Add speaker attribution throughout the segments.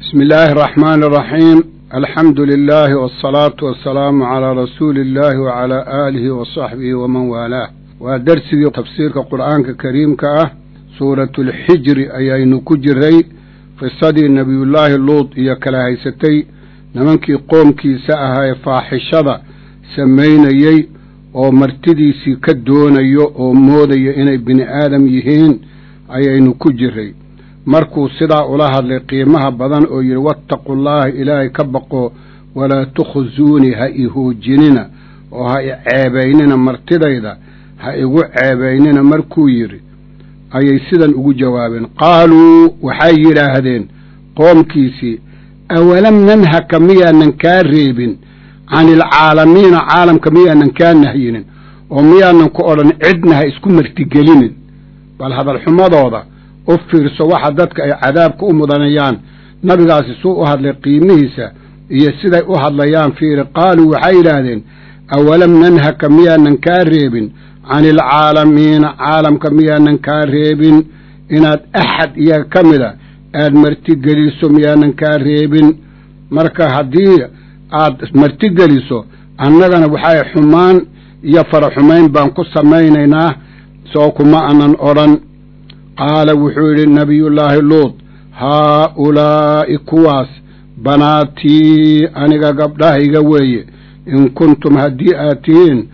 Speaker 1: بسم الله الرحمن الرحيم الحمد لله والصلاة والسلام على رسول الله وعلى آله وصحبه ومن والاه ودرسي تفسير القرآن الكريم كأه سورة الحجر أي كجري قصة نبي الله اللوط إيا كلاهيستي نمنكي قومكي سأها فاحشة سمينيي oo martidiisii ka doonayo oo moodaya inay bini aadam yihiin ayaynu ku jiray markuu sidaa ula hadlay qiimaha badan oo yidhi wattaqullaaha ilaahay ka baqo walaa tukhusuunii ha i hoojinina oo ha i ceebaynina martidayda ha igu ceebaynina markuu yidhi ayay sidan ugu jawaabeen qaaluu waxay yidhaahdeen qoomkiisii awalam nanhaka miyaanan kaa reebin can ilcaalamiina caalamka miyaanan kaa nahyinin oo miyaanan ku odhan cidna ha isku martigelinin bal hadalxumadooda u fiirso waxa dadka ay cadaabka u mudanayaan nabigaasi suu u hadlay qiimihiisa iyo siday u hadlayaan fiiri qaaluu waxay yidhaahdeen awalam nanhaka miyaanan kaa reebin can ilcaalamiina caalamka miyaanan kaa reebin inaad axad iyaga ka mida aad martigeliso miyaanan kaa reebin marka haddii aad martigeliso annagana waxay xumaan iyo faraxumayn baan ku samaynaynaa soo kuma anan odhan qaala wuxuu yidhi nabiyullaahi luud haa-ulaa'i kuwaas banaatii aniga gabdhahayga weeye in kuntum haddii aad tihiin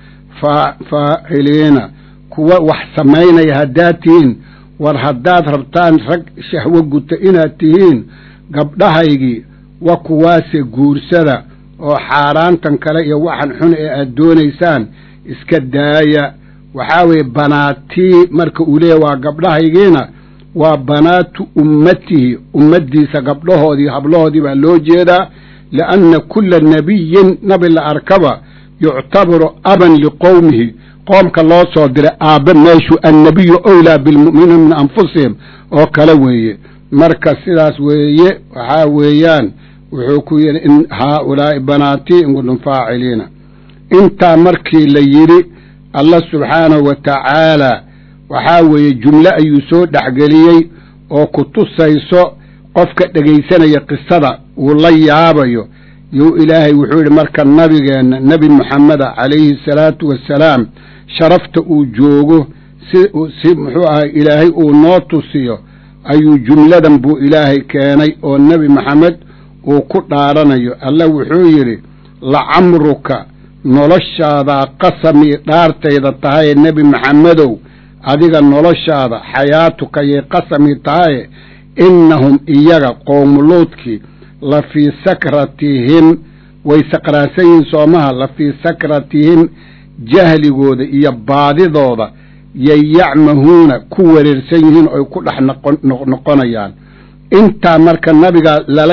Speaker 1: faaciliina kuwa wax samaynaya haddaad tihiin war haddaad rabtaan rag shahwo guta inaad tihiin gabdhahaygii wa kuwaase guursada oo xaaraantan kale iyo waxan xun ee aad doonaysaan iska daaya waxaa weeye banaatii marka uu leeyahy waa gabdhahaygiina waa banaatu ummatihi ummaddiisa gabdhahoodii hablahoodii baa loo jeedaa lianna kulla nebiyin nabi la arkaba yuctabaru aban liqowmihi qoomka loo soo diray aabbe meeshu annabiyu owlaa bilmu'miniina min anfusihim oo kale weeye marka sidaas weeye waxaa weeyaan wuxuu ku yidhi in haa-ulaa'i banaatii in kuntum faaciliina intaa markii la yidhi allah subxaanahu wa tacaalaa waxaa weeye jumle ayuu soo dhexgeliyey oo ku tusayso qofka dhegaysanaya qisada uu la yaabayo yuu ilaahay wuxuu yidhi marka nabigeenna nebi moxameda calayhi salaatu wassalaam sharafta uu joogo si si muxuu ahay ilaahay uu noo tusiyo ayuu jumladan buu ilaahay keenay oo nebi maxamed uu ku dhaaranayo allah wuxuu yidhi lacamruka noloshaadaa qasamii dhaartayda tahaye nebi maxamedow adiga noloshaada xayaatuka yay qasamii tahaye innahum iyaga qoomuluudkii la fii sakratihim way saqraansan yihiin soomaha la fii sakratihim jahligooda iyo baadidooda yay yacmahuuna ku wareersan yihiin oy ku dhex noqonayaan intaa marka nabiga lala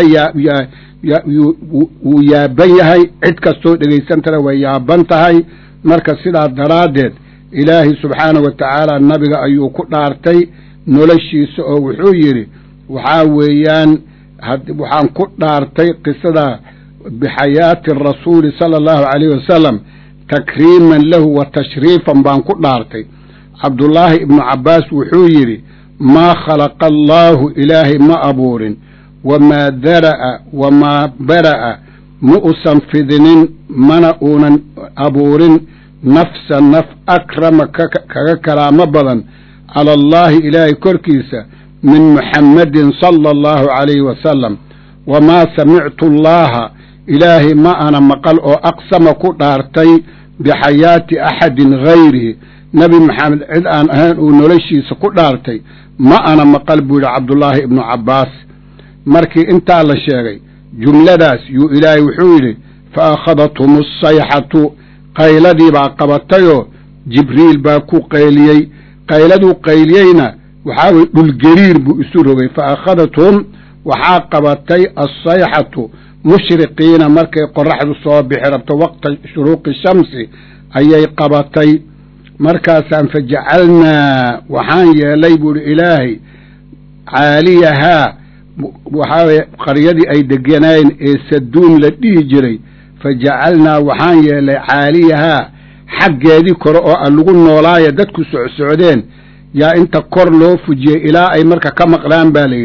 Speaker 1: wuu yaaban yahay cid kastoo dhegaysantana way yaaban tahay marka sidaa daraaddeed ilaahay subxaanahu wa tacaala nabiga ayuu ku dhaartay noloshiisa oo wuxuu yidhi waxaa weeyaan waxaan ku dhaartay qisada bixayaati rasuuli sala allahu calayhi wasalam takriiman lahu wa tashriifan baan ku dhaartay cabdullaahi ibnu cabbaas wuxuu yidhi maa khalaqa allaahu ilaahay ma abuurin wamaa dara'a wamaa bara'a ma usan fidinin mana uunan abuurin nafsa naf akrama kaga karaamo badan cala allaahi ilaahay korkiisa min muxammadin sala allahu calayhi wasalam wamaa samictu allaaha ilaahay ma ana maqal oo aqsama ku dhaartay bixayaati axadin hayrihi nebi maxamed cid aan ahayn uu noloshiisa ku dhaartay ma ana maqal buu yidhi cabdullaahi ibnu cabbaas markii intaa la sheegay jumladaas yuu ilaahay wuxuu yidhi fa akhadathum asayxatu qayladii baa qabatayoo jibriil baa ku qayliyey qayladuu qayliyeyna waxaa weye dhulgariir buu isu rogay fa akhadathum waxaa qabatay assayxatu mushriqiina markay qoraxdu soo bixi rabto waqta shuruuqi shamsi ayay qabatay markaasaan fa jacalnaa waxaan yeelay buuhi ilaahay caaliyahaa waxaa weye qaryadii ay deganaayeen ee saduum la dhihi jiray fa jacalnaa waxaan yeelay caaliyahaa xaggeedii kore oo a lagu noolaaya dadku socsocdeen yaa inta kor loo fujiyey ilaa ay marka ka maqlaan baa layidhi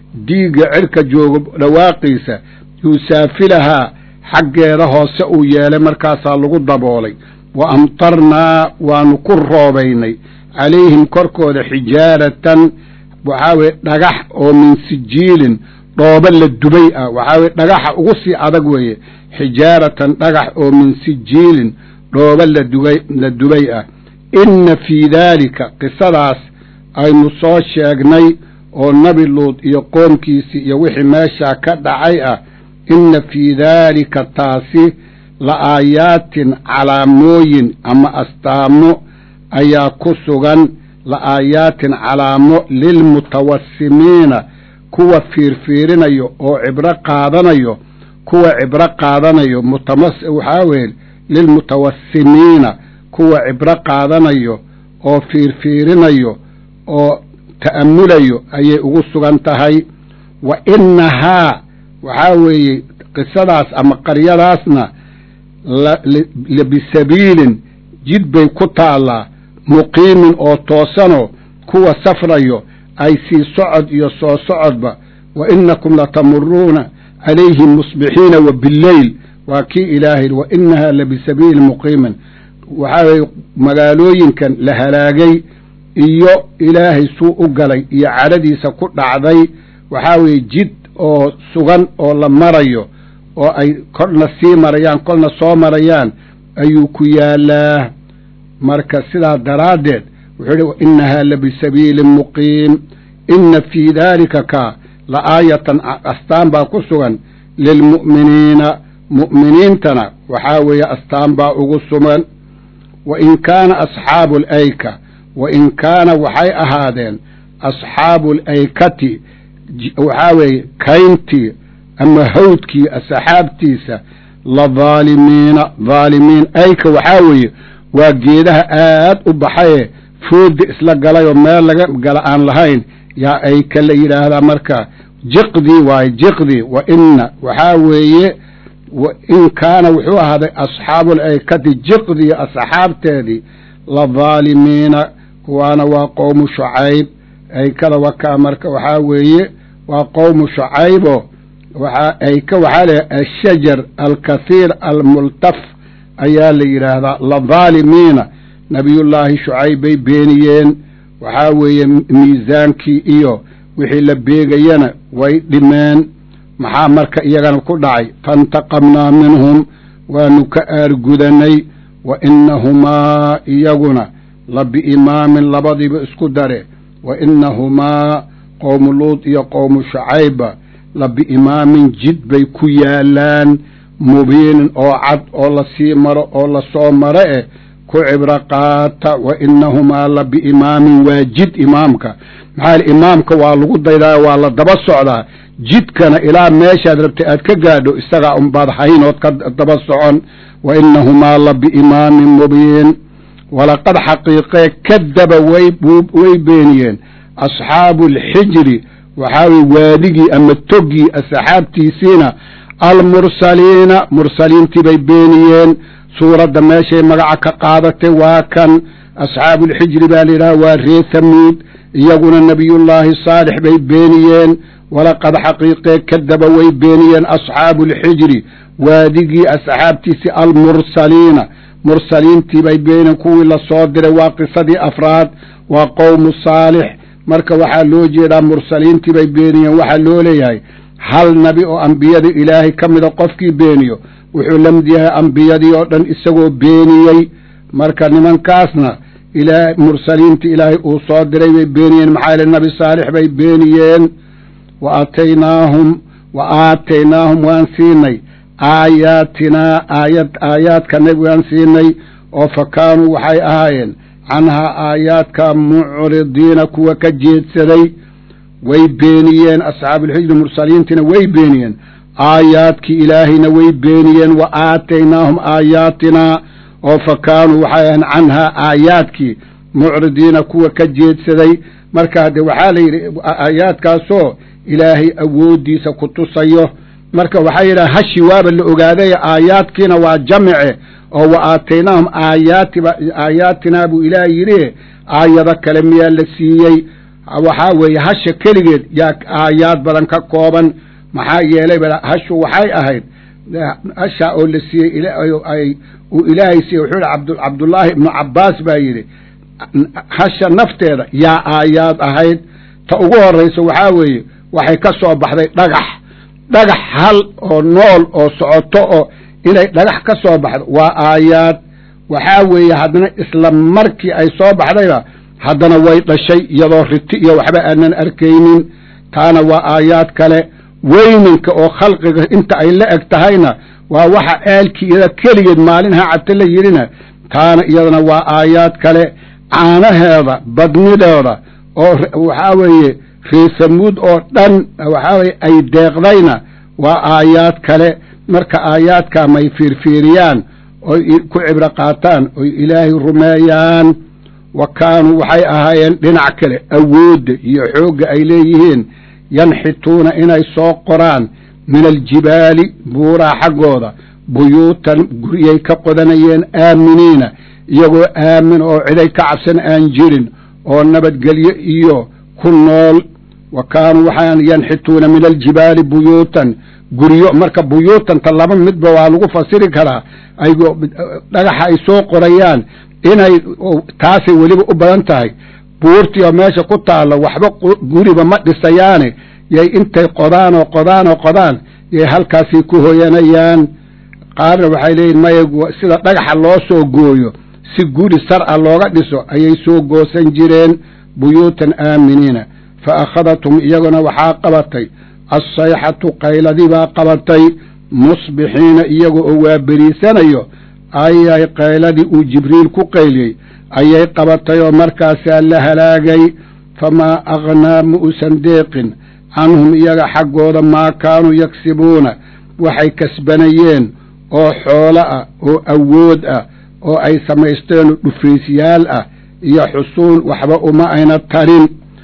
Speaker 1: diigga cirka joogo dhawaaqiisa yuusaafilahaa xaggeeda hoose uu yeelay markaasaa lagu daboolay wa amtarnaa waanu ku roobaynay calayhim korkooda xijaaratan waxaa weye dhagax oo min sijiilin dhooba la dubay ah waxaa weye dhagaxa ugu sii adag weeye xijaaratan dhagax oo min sijiilin dhooba ladubay la dubay ah inna fii daalika qisadaas aynu soo sheegnay oo nebi luud iyo qoomkiisii iyo wixii meeshaa ka dhacay ah inna fii daalika taasi la aayaatin calaamooyin ama astaamo ayaa ku sugan la aayaatin calaamo lilmutawasimiina kuwa fiirfiirinayo oo cibro qaadanayo kuwa cibro qaadanayo mutamas waxaa weye lilmutawasimiina kuwa cibro qaadanayo oo fiirfiirinayo oo ta'amulayo ayay ugu sugan tahay wa innahaa waxaa weeye qisadaas ama qaryadaasna labisabiilin jid bay ku taallaa muqiimin oo toosanoo kuwa safrayo ay sii socod iyo soo socodba wa innakum latamuruuna calayhim musbixiina wa billeyl waa kii ilaahay wa innahaa labisabiilin muqiimin waxaa weeye magaalooyinkan la halaagay iyo ilaahay suu u galay iyo cadhadiisa ku dhacday waxaa weeye jid oo sugan oo la marayo oo ay kolna sii marayaan kolna soo marayaan ayuu ku yaalaa marka sidaa daraaddeed wuxuu ihi wainnahaa labisabiilin muqiim inna fii daalika kaa la aayatan astaan baa ku sugan lilmu'miniina mu'miniintana waxaa weeye astaan baa ugu sugan wa in kaana asxaabu alayka wa in kaana waxay ahaadeen asxaabu alaykati waxaa weeye kayntii ama hawdkii asxaabtiisa la dhaalimiina dhaalimiin ayka waxaa weeye waa geedaha aad u baxaye foodda isla galay oo meel laga gala aan lahayn yaa ayka la yidhaahdaa marka jiqdii waaye jiqdii wa inna waxaa weeye wa in kaana wuxuu ahaaday asxaabul aykati jiqdii asxaabteedii la dhaalimiina kuwaana waa qowmu shucayb aykada wakaa marka waxaa weeye waa qowmu shucaybo waxaa ayka waxaa la ashajar alkathiir almultaf ayaa la yidhaahdaa la dhaalimiina nabiyullaahi shucayb bay beeniyeen waxaa weeye miisaankii iyo wixii la beegayana way dhimeen maxaa marka iyagana ku dhacay faintaqamnaa minhum waanu ka aargudanay wa innahumaa iyaguna la biimaamin labadiiba isku dare wa innahumaa qowmu luud iyo qowmu shucayba la biimaamin jid bay ku yaalaan mubiinin oo cad oo la sii maro oo la soo maro eh ku cibro qaata wa innahumaa la biimaamin waa jid imaamka maxaa imaamka waa lagu daydaa waa la daba socdaa jidkana ilaa meeshaad rabtay aad ka gaadho isagaa unbaad haynood ka daba socon wa innahumaa la biimaamin mubiin walaqad xaqiiqee kadaba way way beeniyeen asxaabu alxijri waxaa weye waadigii ama toggii asxaabtiisiina almursaliina mursaliintii bay beeniyeen suuradda meeshay magaca ka qaadatay waa kan asxaabuulxijri baa la yidhaha waa ree hamuud iyaguna nebiyullaahi saalix bay beeniyeen walaqad xaqiiqee kadaba way beeniyeen asxaabu alxijri waadigii asxaabtiisii almursaliina mursaliintii bay beeniyeen kuwii la soo diray waa qisadii afraad waa qowmu saalix marka waxaa loo jeedaa mursaliintii bay beeniyeen waxaa loo leeyahay hal nabi oo ambiyada ilaahay ka mida qofkii beeniyo wuxuu la mid yahay ambiyadii oo dhan isagoo beeniyey marka nimankaasna ilaa mursaliintii ilaahay uu soo diray bay beeniyeen maxaa yele nabi saalix bay beeniyeen wa aataynaahum wa aataynaahum waan siinay aayaatinaa aayad aayaadka nabi waan siinay oo fa kaanuu waxay ahaayeen canhaa aayaadka mucridiina kuwa ka jeedsaday way beeniyeen asxaabuulxijri mursaliintiina way beeniyeen aayaadkii ilaahayna way beeniyeen wa aataynaahum aayaatinaa oo fa kaanuu waxay ahayn canhaa aayaadkii mucridiina kuwa ka jeedsaday marka hadde waxaa la yidhi aayaadkaasoo ilaahay awooddiisa ku tusayo marka waxaa yidhaha hashi waaba la ogaaday aayaadkiina waa jamice oo wa aataynaahum aayaatiba aayaatinaa buu ilaah yidhi aayado kale miyaa la siiyey waxaa weeye hasha keligeed yaa aayaad badan ka kooban maxaa yeelay hashu waxay ahayd hashaa oo la siiyey uu ilaahay siiyey wuxuu yihi cabdullaahi ibnu cabbaas baa yidhi hasha nafteeda yaa aayaad ahayd ta ugu horraysa waxaa weeye waxay ka soo baxday dhagax dhagax hal oo nool oo socoto oo inay dhagax ka soo baxdo waa aayaad waxaa weeye haddana isla markii ay soo baxdayba haddana way dhashay iyadoo riti iyo waxba aanan arkaynin taana waa aayaad kale weyninka oo khalqiga inta ay la eg tahayna waa waxa aalkii iyada keligeed maalinha cabta la yidhina taana iyadana waa aayaad kale caanaheeda badnideeda oo waxaa weeye reesamuud oo dhan waxaa weye ay deeqdayna waa aayaad kale marka aayaadkaa may fiirfiiriyaan oy ku cibro qaataan oy ilaahay rumeeyaan wa kaanuu waxay ahaayeen dhinac kale awoodda iyo xoogga ay leeyihiin yanxituuna inay soo qoraan min aljibaali buuraha xaggooda buyuutan guryay ka qodanayeen aaminiina iyagoo aamin oo ciday ka cabsan aan jirin oo nabadgelyo iyo ku nool wa kaanuu waxaan yanxituuna min aljibaali buyuutan guryo marka buyuutanta laba midba waa lagu fasiri karaa ay dhagaxa ay soo qorayaan inay taasay weliba u badan tahay buurtii oo meesha ku taalla waxba guriba ma dhisayaane yay intay qodaan oo qodaan oo qodaan yay halkaasay ku hoyanayaan qaarna waxay leeyihin maya sida dhagaxa loo soo gooyo si guri sar a looga dhiso ayay soo goosan jireen buyuutan aaminiina fa akhadathum iyaguna waxaa qabatay assayxatu qayladii baa qabatay musbixiina iyaga oo waa beriisanayo ayay qayladii uu jibriil ku qayliyey ayay qabatay oo markaasaa la halaagay famaa aghnaa ma usan deeqin canhum iyaga xaggooda maa kaanuu yagsibuuna waxay kasbanayeen oo xoolo ah oo awood ah oo ay samaysteen dhufaysyaal ah iyo xusuun waxba uma ayna tarin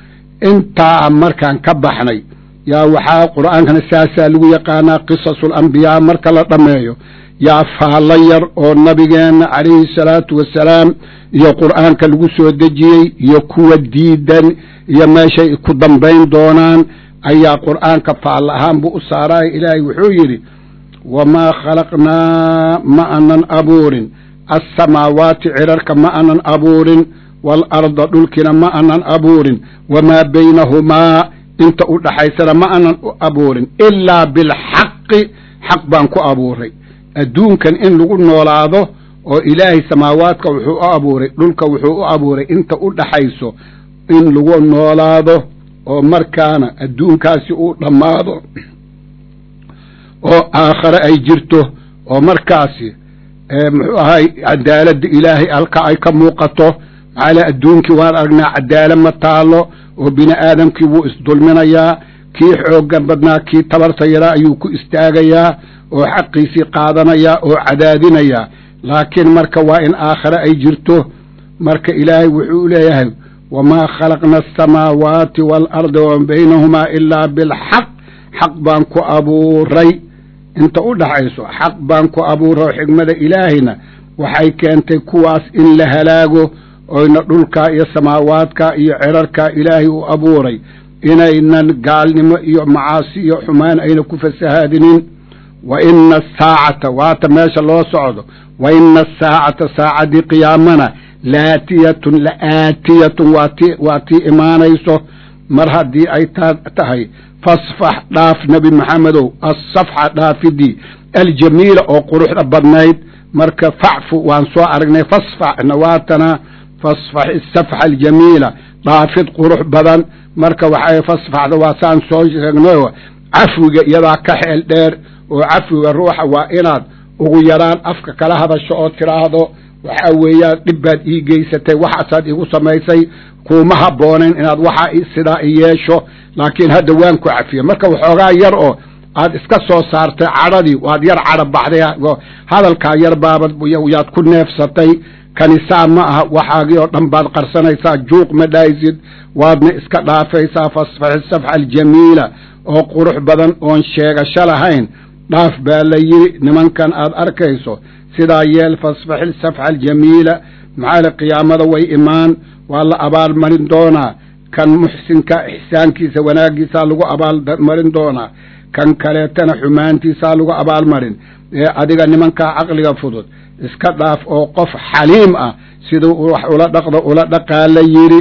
Speaker 1: intaa markaan ka baxnay yaa waxaa qur'aankana saasaa lagu yaqaanaa qisasul ambiyaa marka la dhammeeyo yaa faallo yar oo nabigeenna calayhi salaatu wasalaam iyo qur'aanka lagu soo dejiyey iyo kuwa diidan iyo meeshay ku dambayn doonaan ayaa qur'aanka faallo ahaan buu u saaraaya ilaahay wuxuu yidhi wamaa khalaqnaa ma anan abuurin assamaawaati cirarka ma anan abuurin waalarda dhulkina ma anan abuurin wamaa baynahumaa inta u dhaxaysana ma anan u abuurin ilaa bilxaqi xaq baan ku abuuray adduunkan in lagu noolaado oo ilaahay samaawaadka wuxuu u abuuray dhulka wuxuu u abuuray inta u dhaxayso in lagu noolaado oo markaana adduunkaasi uu dhammaado oo aakhare ay jirto oo markaasi muxuu ahay cadaaladda ilaahay halka ay ka muuqato maxaale adduunkii waan aragnaa cadaala ma taalo oo bini aadamkii wuu isdulminayaa kii xooggan badnaa kii tabarta yaraa ayuu ku istaagayaa oo xaqiisii qaadanayaa oo cadaadinayaa laakiin marka waa in aakhare ay jirto marka ilaahay wuxuu leeyahay wamaa khalaqna asamaawaati waalarda wama baynahumaa ilaa bilxaq xaq baan ku abuuray inta u dhaxayso xaq baan ku abuuray oo xigmada ilaahayna waxay keentay kuwaas in la halaago oyna dhulkaa iyo samaawaadka iyo cirarkaa ilaahay u abuuray inaynan gaalnimo iyo macaasi iyo xumaan ayna ku fasahaadinin wa ina asaacata waata meesha loo socdo wa ina asaacata saacaddii qiyaamana laatiyatun la aatiyatun waati waa tii imaanayso mar haddii ay taa tahay fasfax dhaaf nebi maxamedow assafxa dhaafidii aljamiila oo quruxda badnayd marka facfu waan soo aragnay fasfaxna waatana fasfax isafxa aljamiila dhaafid qurux badan marka waxay fasfaxda waa saan soo sheegnayo cafwiga iyadaa ka xeel dheer oo cafwiga ruuxa waa inaad ugu yaraan afka kala hadasho oo tidhaahdo waxaa weeyaan dhib baad ii geysatay waxaasaad igu samaysay kuuma habboonayn inaad waxaa sidaa i yeesho laakiin hadda waan ku cafiye marka waxoogaa yar oo aad iska soo saartay cadhadii waad yar cadha baxday hadalkaa yar baabad yaad ku neefsatay kanisaa ma aha waxaagii oo dhan baad qarsanaysaa juuq ma dhahaysid waadna iska dhaafaysaa fasfaxi safxa aljamiila oo qurux badan oon sheegasho lahayn dhaaf baa la yidhi nimankan aad arkayso sidaa yeel fasfaxi safxa aljamiila maxaale qiyaamada way imaan waa la abaalmarin doonaa kan muxsinka ixsaankiisa wanaaggiisaa lagu abaalmarin doonaa kan kaleetana xumaantiisaa lagu abaalmarin ee adiga nimankaa caqliga fudud iska dhaaf oo qof xaliim ah siduu wax ula dhaqdo ula dhaqaa la yidhi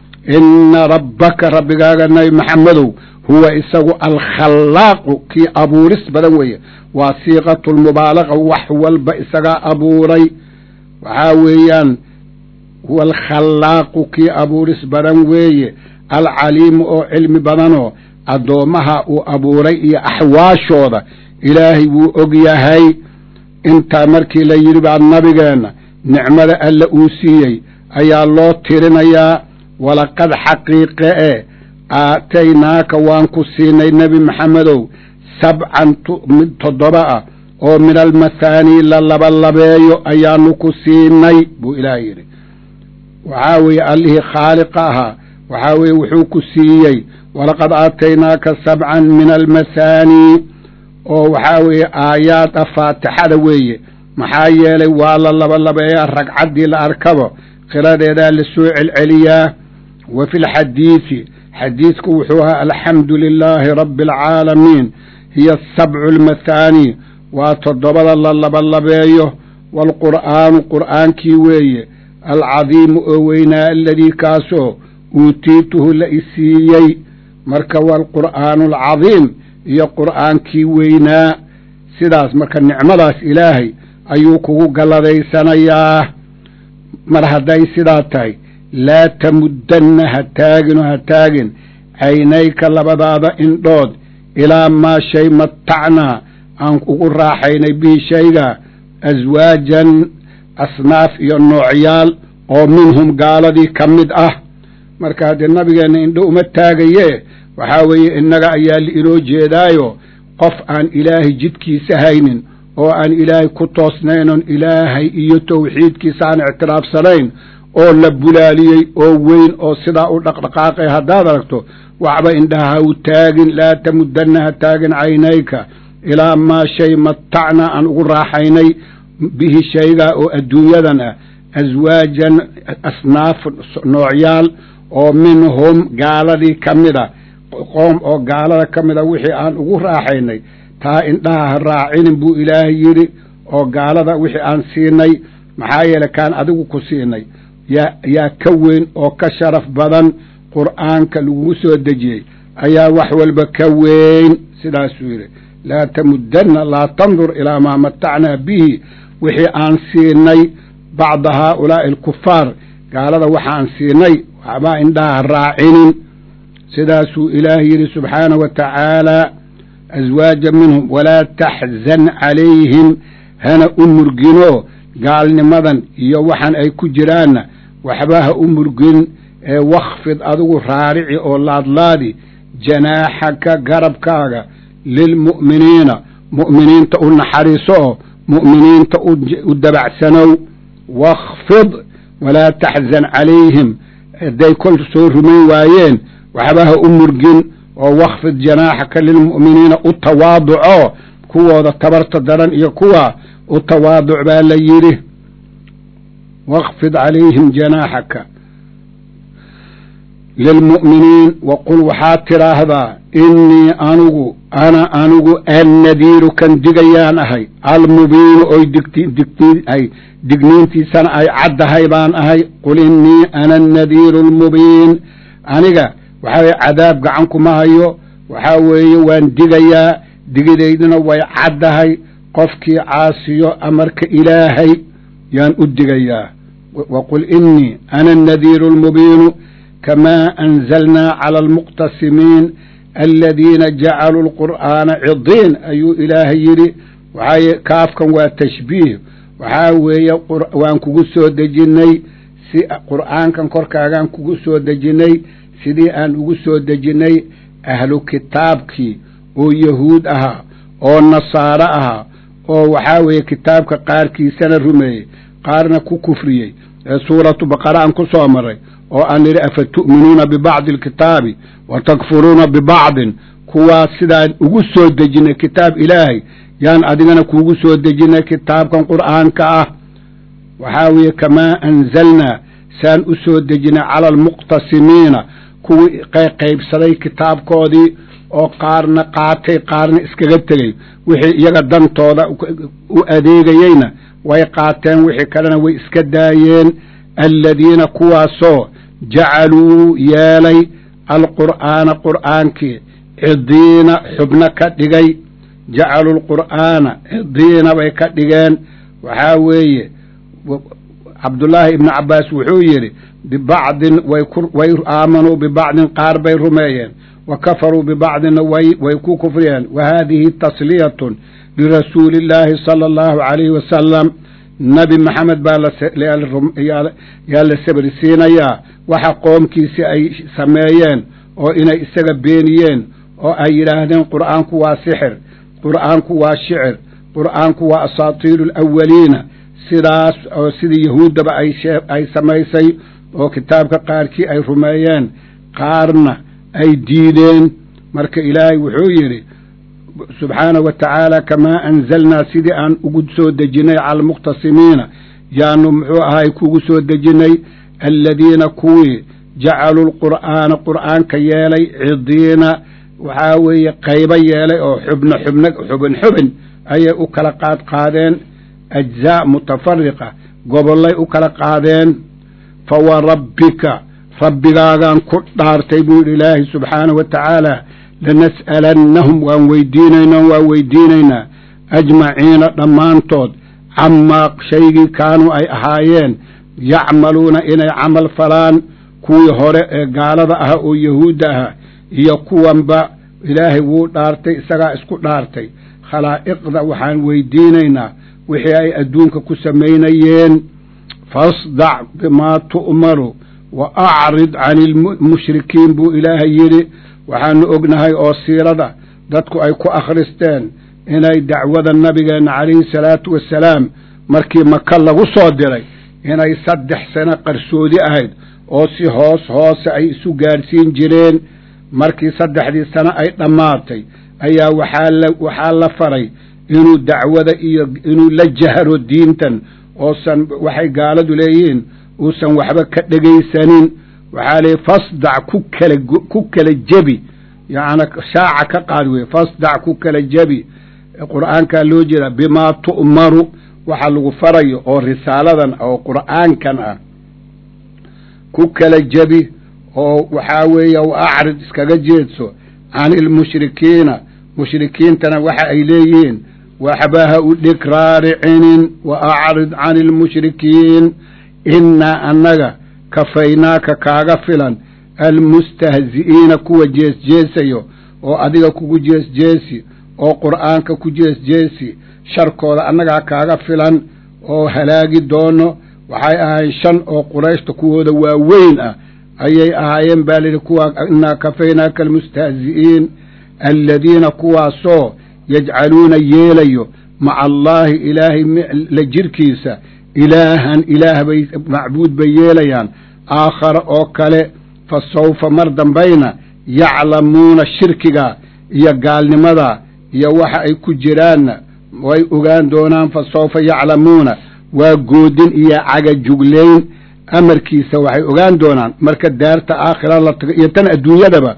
Speaker 1: inna rabbaka rabbigaaga nabi maxamedow huwa isagu alkhallaaqu kii abuuris badan weeye waa siiqatulmubaalaqa wax walba isagaa abuuray waxaa weeyaan huwa alkhallaaqu kii abuuris badan weeye alcaliimu oo cilmi badanoo addoommaha uu abuuray iyo axwaashooda ilaahay wuu og yahay intaa markii la yidhi baa nabigeenna nicmada alla uu siiyey ayaa loo tirinayaa walaqad xaqiiqe e aataynaaka waan ku siinay nebi maxamedow sabcan mid toddoba ah oo min almathaanii la labalabeeyo ayaanu ku siinay buu ilaah yidhi waxaa weeye allihii khaaliqa ahaa waxaa weeye wuxuu ku siiyey walaqad aataynaaka sabcan min almathaanii oo waxaa weeye aayaad ah faatixada weeye maxaa yeelay waa la labalabeeyaa ragcaddii la arkabo qiradeedaa la soo celceliyaa wa fi lxadiidi xadiidku wuxuu ahaa alxamdu lilaahi rabbi alcaalamiin hiya asabcu almathaanii waa toddobada la labalabeeyo waalqur'aanu qur'aankii weeye alcadiimu oo weynaa aladii kaasoo uutiituhu la isiiyey marka waalqur'aanu alcadiim iyo qur'aankii weynaa sidaas marka nicmadaas ilaahay ayuu kugu galladaysanayaa mar hadday sidaa tahay laa tamuddanna ha taagino ha taagin caynayka labadaada indhood ilaa maa shay matacnaa aan ugu raaxaynay bihi shayga aswaajan asnaaf iyo noocyaal oo minhum gaaladii ka mid ah marka haddee nabigeenna indho uma taagaye waxaa weeye innaga ayaa liinoo jeedaayo qof aan ilaahay jidkiisa haynin oo aan ilaahay ku toosnayn oon ilaahay iyo tawxiidkiisa aan ictiraafsanayn oo la bulaaliyey oo weyn oo sidaa u dhaqdhaqaaqay haddaad aragto waxba indhaha ha u taagin laa tamuddanna ha taagin caynayka ilaa maa shay matacna aan ugu raaxaynay bihi shaygaa oo adduunyadan ah aswaajan asnaaf noocyaal oo minhum gaaladii ka mid a qoom oo gaalada ka mid a wixii aan ugu raaxaynay taa indhaha ha raacinin buu ilaahay yidhi oo gaalada wixii aan siinay maxaa yeelay kaan adigu ku siinay yaa yaa ka weyn oo ka sharaf badan qur'aanka lagugu soo dejiyey ayaa wax walba ka weyn sidaasuu yidhi laa tamuddanna laa tandur ilaa maa matacnaa bihi wixii aan siinay bacda haaulaa'i alkufaar gaalada waxaan siinay waxbaa indhaha ha raacinin sidaasuu ilaahay yidhi subxaana wa tacaala aswaaja minhum walaa taxzan calayhim hana u murginoo gaalnimadan iyo waxaan ay ku jiraanna waxba ha u murgin ee wakfid adigu raarici oo laadlaadi janaaxaka garabkaaga lilmu'miniina mu'miniinta u naxariiso oo mu'miniinta u dabacsanow wakfid walaa taxzan calayhim hadday kol soo rumayn waayeen waxba ha u murgin oo wakfid janaaxaka lilmu'miniina u tawaaduco kuwooda tabarta daran iyo kuwa u tawaaduc baa la yidhi wakfid calayhim janaaxaka lilmu'miniin waqul waxaad tidhaahdaa innii anugu ana anigu annadiiru kan digayaan ahay almubiinu oy digay digniintiisana ay caddahay baan ahay qul innii ana annadiiru almubiin aniga waxaa weye cadaab gacan kuma hayo waxaa weeye waan digayaa digidayduna way caddahay qofkii caasiyo amarka ilaahay yaan u digayaa waqul innii ana annadiiru almubiinu kamaa anzalnaa cala almuqtasimiin aladiina jacaluu alqur'aana cidiin ayuu ilaahay yidhi waxaa kaafkan waa tashbiih waxaa weeye waan kugu soo dejinnay si qur'aankan korkaagaan kugu soo dejinnay sidii aan ugu soo dejinnay ahlu kitaabkii oo yahuud ahaa oo nasaaro ahaa oo waxaa weeye kitaabka qaarkiisana rumeeyey qaarna ku kufriyey ee suuratu baqara aan ku soo maray oo aan nidhi afa tu'minuuna bibacdi alkitaabi wa takfuruuna bibacdin kuwaas sidaan ugu soo dejinnay kitaab ilaahay yaan adigana kuugu soo dejinnay kitaabkan qur'aanka ah waxaa weeye kamaa anzalnaa saan u soo dejinnay cala almuqtasimiina kuwii qaybsaday kitaabkoodii oo qaarna qaatay qaarna iskaga tegey wixii iyaga dantooda u adeegayeyna way qaateen wixii kalena way iska daayeen aladiina kuwaasoo jacaluu yeelay alqur'aana qur'aankii cidiina xubno ka dhigay jacaluu lqur'aana cidiina bay ka dhigeen waxaa weeye cabdullaahi ibnu cabbaas wuxuu yidhi bibacdin way aamanuu bibacdin qaar bay rumeeyeen wa kafaruu bibacdinna way ku kufriyeen wa haadihi tasliyatun lirasuuli illaahi sala allahu calayhi wasalam nabi maxamed baa yaa la sabrisiinayaa waxa qoomkiisi ay sameeyeen oo inay isaga beeniyeen oo ay yidhaahdeen qur'aanku waa sixir qur'aanku waa shicir qur'aanku waa asaatiiru alawaliina sidaas oo sidii yahuuddaba ay samaysay oo kitaabka qaarkii ay rumeeyeen qaarna ay diideen marka ilaahay wuxuu yidhi subxaanahu wa tacaala kamaa anzalnaa sidii aan ugu soo dejinnay cala almuqtasimiina yaanu muxuu ahay kugu soo dejinnay aladiina kuwii jacaluu lqur'aana qur'aanka yeelay cidiina waxaa weeye qaybo yeelay oo xubno xubno xubin xubin ayay u kala qaad qaadeen ajzaa mutafariqa gobollay u kala qaadeen fa wa rabbika rabbigaagaan ku dhaartay buu yidhi ilaahay subxaanahu wa tacaala lanas'alannahum waan weydiinaynaa waan weydiinaynaa ajmaciina dhammaantood camaa shaygii kaanuu ay ahaayeen yacmaluuna inay camal falaan kuwii hore ee gaalada ahaa oo yahuudda ahaa iyo kuwanba ilaahay wuu dhaartay isagaa isku dhaartay khalaa'iqda waxaan weydiinaynaa wixii ay adduunka ku samaynayeen fasdac bimaa tu'maru wa acrid cani ilmushrikiin buu ilaahay yidhi waxaanu ognahay oo siirada dadku ay ku akhristeen inay dacwada nabigeenna calayhi salaatu wassalaam markii maka lagu soo diray inay saddex sano qarsoodi ahayd oo si hoos hoose ay isu gaadhsiin jireen markii saddexdii sano ay dhammaatay ayaa waxaa la faray inuu dacwada iyo inuu la jahro diintan oosan waxay gaaladu leeyihiin uusan waxba ka dhegaysanin waxaa leeyihi fasdac ku kala ku kala jebi yacni shaaca ka qaad weye fasdac ku kala jebi qur'aankaa loo jeedaa bimaa tu'maru waxa lagu farayo oo risaaladan oo qur'aankan ah ku kala jebi oo waxaa weeye w acrid iskaga jeedso can ilmushrikiina mushrikiintana waxa ay leeyihiin waxba ha u dhig raaricinin wa acrid can ilmushrikiin innaa annaga kafaynaaka kaaga filan almustahzi'iina kuwa jeesjeesayo oo adiga kugu jeesjeesi oo qur'aanka ku jeesjeesi sharkooda annagaa kaaga filan oo halaagi doono waxay ahaayeen shan oo qurayshta kuwooda waaweyn ah ayay ahaayeen baa layidhi kuwa innaa kafaynaaka almustahzi'iin aladiina kuwaasoo yajcaluuna yeelayo maca allaahi ilaahay la jirkiisa ilaahan ilaah bay macbuud bay yeelayaan aakhara oo kale fa sawfa mar dambayna yaclamuuna shirkiga iyo gaalnimada iyo waxa ay ku jiraanna way ogaan doonaan fa sawfa yaclamuuna waa goodin iyo cagajuglayn amarkiisa waxay ogaan doonaan marka daarta aakhira la tago iyo tan adduunyadaba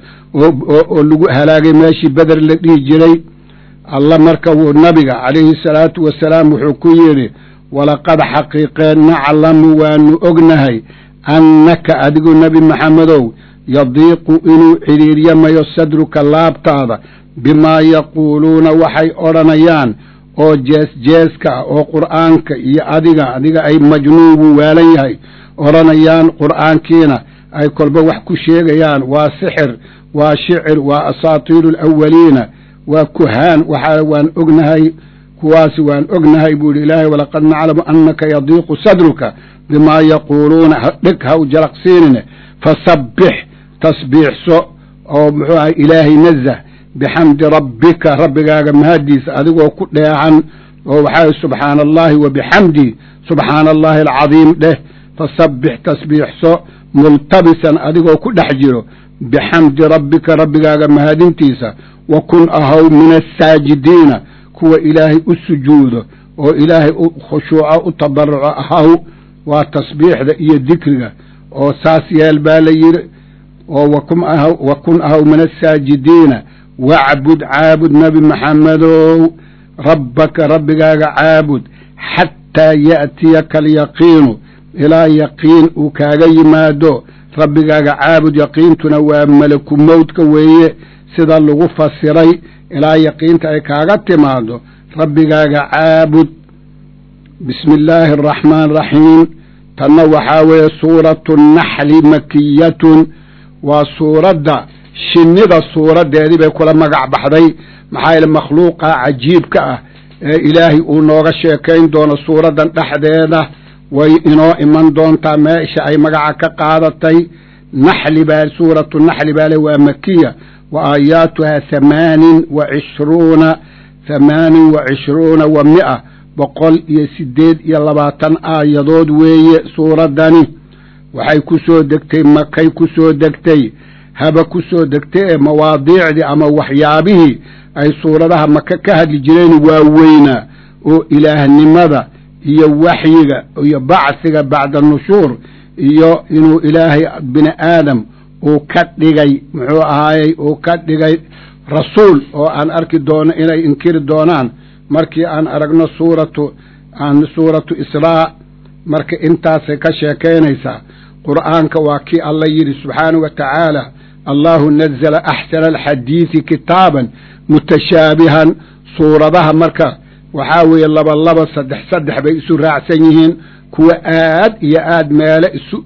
Speaker 1: oo lagu halaagay meeshii beder la dhihi jiray alla marka wuu nabiga calayhi salaatu wasalaam wuxuu ku yidhi walaqad xaqiiqeen naclamu waanu ognahay annaka adigu nebi maxamedow yadiiqu inuu cidhiiryamayo sadruka laabtaada bimaa yaquuluuna waxay odhanayaan oo jees-jeeska ah oo qur'aanka iyo adiga adiga ay majnuun wuu waalan yahay odhanayaan qur'aankiina ay kolba wax ku sheegayaan waa sixir waa shicir waa asaatiiru alawaliina waa kuhaan waxaa waan ognahay kuwaasi waan ognahay buu yidhi ilaahay walaqad naclamu annaka yadiiqu sadruka bimaa yaquuluuna dheg ha u jalaqsiinine fasabbix tasbiixso oo muxuu ahay ilaahay nazah bixamdi rabbika rabbigaaga mahaddiisa adigoo ku dheehan oo waxaa subxaana allahi wa bixamdi subxaana allahi alcadiim dheh fasabbix tasbiixso multabisan adigoo ku dhex jiro bixamdi rabbika rabbigaaga mahadintiisa wa kun ahaw min asaajidiina kuwa ilaahay u sujuudo oo ilaahay u khushuuco u tabaruco ahaw waa tasbiixda iyo dikriga oo saas yeel baa la yidhi oo wa kun ahaw min asaajidiina wacbud caabud nebi maxamedow rabbaka rabbigaaga caabud xataa ya'tiyaka alyaqiinu ilaa yaqiin uu kaaga yimaado rabbigaaga caabud yaqiintuna waa malaku mowdka weeye sida lagu fasiray ilaa yaqiinta ay kaaga timaado rabbigaaga caabud bismi illaahi araxmaan araxiim tanna waxaa weeye suuratu naxli makiyatun waa suuradda shinnida suuraddeedii bay kula magac baxday maxaa yeele makhluuqa cajiibka ah ee ilaahay uu nooga sheekayn doono suuraddan dhexdeeda way inoo iman doontaa meesha ay magaca ka qaadatay naxli baa suuratu naxli baa le waa makiya wa aayaatuhaa hamaanin wa cishruuna hamaanin wa cishruuna wa mi'a boqol iyo siddeed iyo labaatan aayadood weeye suuraddani waxay ku soo degtay makay ku soo degtay haba ku soo degtay ee mawaadiicdii ama waxyaabihii ay suuradaha maka ka hadli jireen waaweynaa oo ilaahnimada iyo waxyiga iyo bacsiga bacda nushuur iyo inuu ilaahay bini aadam uu ka dhigay muxuu ahaayey uu ka dhigay rasuul oo aan arki doono inay inkiri doonaan markii aan aragno suuratu aan suuratu israa marka intaasay ka sheekaynaysaa qur'aanka waa kii alla yidhi subxaanahu wa tacaala allahu nazala axsana alxadiidi kitaaban mutashaabihan suuradaha marka waxaa weeye laba laba saddex saddex bay isu raacsan yihiin kuwa aad iyo aad meele isu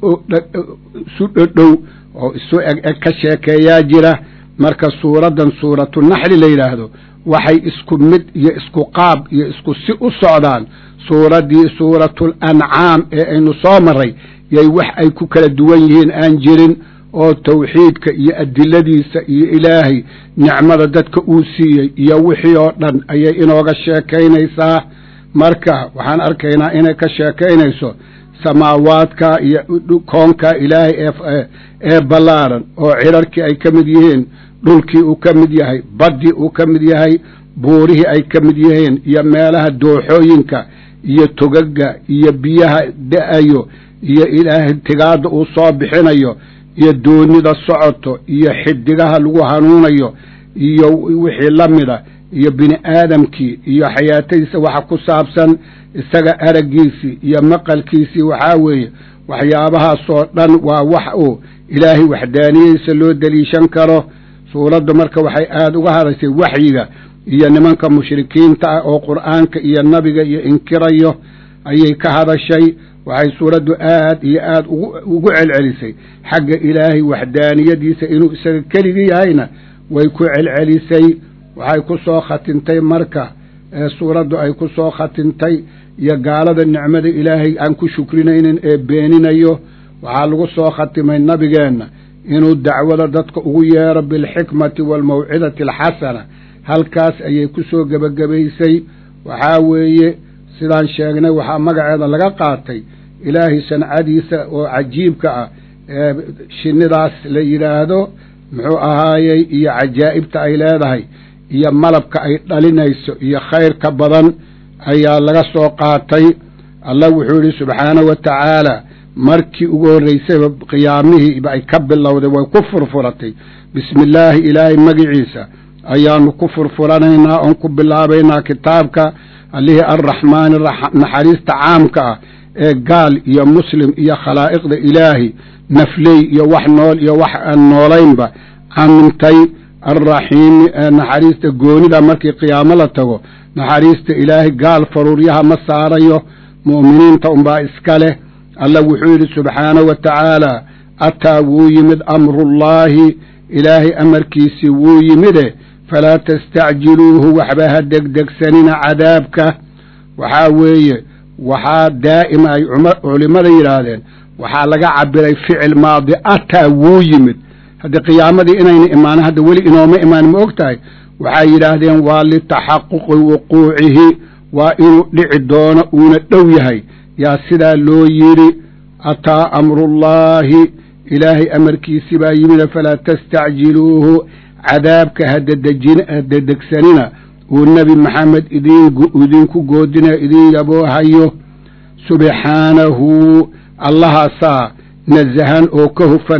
Speaker 1: isu dhodhow oo isu eg eg ka sheekeeyaa jira marka suuraddan suuratu naxli la yidhaahdo waxay isku mid iyo isku qaab iyo isku si u socdaan suuraddii suuratul ancaam ee aynu soo maray yay wax ay ku kala duwan yihiin aan jirin oo tawxiidka iyo adiladiisa iyo ilaahay nicmada dadka uu siiyey iyo wixii oo dhan ayay inooga sheekaynaysaa marka waxaan arkaynaa inay ka sheekaynayso samaawaadka iyo koonka ilaahay ee ee ballaaran oo cirarkii ay ka mid yihiin dhulkii uu ka mid yahay baddii uu ka mid yahay buurihii ay ka mid yihiin iyo meelaha dooxooyinka iyo togaga iyo biyaha da-ayo iyo ilaahay tigaadda uu soo bixinayo iyo doonida socoto iyo xidigaha lagu hanuunayo iyo wixii la mida iyo bini aadamkii iyo xayaatadiisa waxa ku saabsan isaga araggiisii iyo maqalkiisii waxaa weeye waxyaabahaasoo dhan waa wax uu ilaahay waxdaaniyadiisa loo deliishan karo suuraddu marka waxay aada uga hadashay waxyiga iyo nimanka mushrikiinta ah oo qur'aanka iyo nabiga iyo inkirayo ayay ka hadashay waxay suuraddu aad iyo aad ugu celcelisay xagga ilaahay waxdaaniyadiisa inuu isaga keligii yahayna way ku celcelisay waxay ku soo khatintay marka suuraddu ay ku soo khatintay iyo gaalada nicmada ilaahay aan ku shukrinaynin ee beeninayo waxaa lagu soo khatimay nabigeenna inuu dacwada dadka ugu yeero bilxikmati waalmawcidati alxasana halkaas ayay ku soo gebagabaysay waxaa weeye sidaan sheegnay waxaa magaceeda laga qaatay ilaahay sancadiisa oo cajiibka ah ee shinnidaas la yidhaahdo muxuu ahaayey iyo cajaa'ibta ay leedahay iyo malabka ay dhalinayso iyo khayrka badan ayaa laga soo qaatay allah wuxuu yidhi subxaanahu wa tacaala markii ugu horraysayba qiyaamihiiba ay ka bilowday way ku furfuratay bismi illaahi ilaahay magiciisa ayaanu ku furfuranaynaa oon ku bilaabaynaa kitaabka allihii arraxmaani naxariista caamka ah ee gaal iyo muslim iyo khalaa'iqda ilaahi nafley iyo wax nool iyo wax aan noolaynba camintay alraxiimi ee naxariista goonida markii qiyaamo la tago naxariista ilaahay gaal faruuryaha ma saarayo mu'miniinta unbaa iska leh allah wuxuu yidhi subxaanahu wa tacaala ataa wuu yimid amrullaahi ilaahay amarkiisii wuu yimide falaa tastacjiluuhu waxba ha degdegsanina cadaabka waxaa weeye waxaa daa'ima ay culimmada yidhaahdeen waxaa laga cabiray ficil maadi ataa wuu yimid haddii qiyaamadii inayna imaanin hadda weli inooma imaanin ma og tahay waxay yidhaahdeen waa litaxaquqi wuquucihi waa inuu dhici doono uuna dhow yahay yaa sidaa loo yidhi ataa amrullaahi ilaahay amarkiisi baa yimid falaa tastacjiluuhu cadaabka hadedegsanina uu nebi maxamed idinku goodinayo idin yaboohayo subxaanahu allahaasaa nasahan oo ka hufan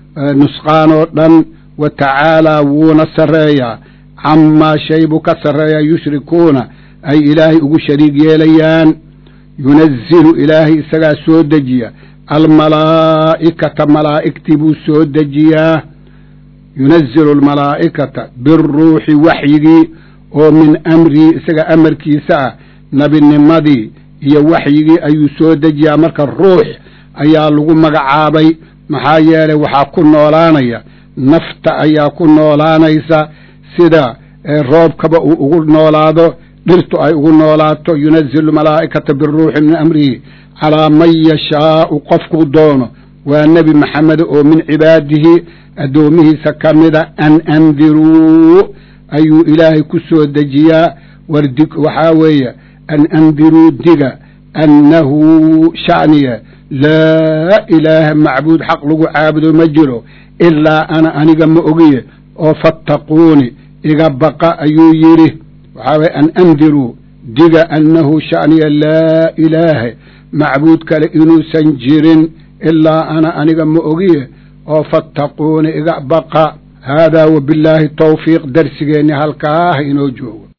Speaker 1: nusqaan oo dhan wa tacaalaa wuuna sarreeyaa camaa shay buu ka sarreeyaa yushrikuuna ay ilaahay ugu shariig yeelayaan yunazilu ilaahay isagaa soo dejiya almalaa'ikata malaa'igtii buu soo dejiyaa yunazilu almalaa'ikata biruuxi waxyigii oo min amrihi isaga amarkiisa ah nebinimadii iyo waxyigii ayuu soo dejiyaa marka ruux ayaa lagu magacaabay maxaa yeelay waxaa ku noolaanaya nafta ayaa ku noolaanaysa sida roobkaba uu ugu noolaado dhirtu ay ugu noolaato yunazilu malaa'ikata biruuxi min amrihi calaa man yashaau qofkuu doono waa nebi maxamed oo min cibaadihi addoomihiisa ka mida an andiruu ayuu ilaahay ku soo dejiyaa wardig waxaa weeye an andiruu diga annahu sha'niya laa ilaaha macbuud xaq lagu caabudo ma jiro ilaa ana aniga ma ogiye oo fattaquuni iga baqa ayuu yidhi waxaa weye an andiruu diga annahu sha'niya laa ilaaha macbuud kale inuusan jirin ilaa ana aniga ma ogiye oo fattaquuni iga baqa haadaa wabillaahi tawfiiq darsigeenni halkaah inoo joogo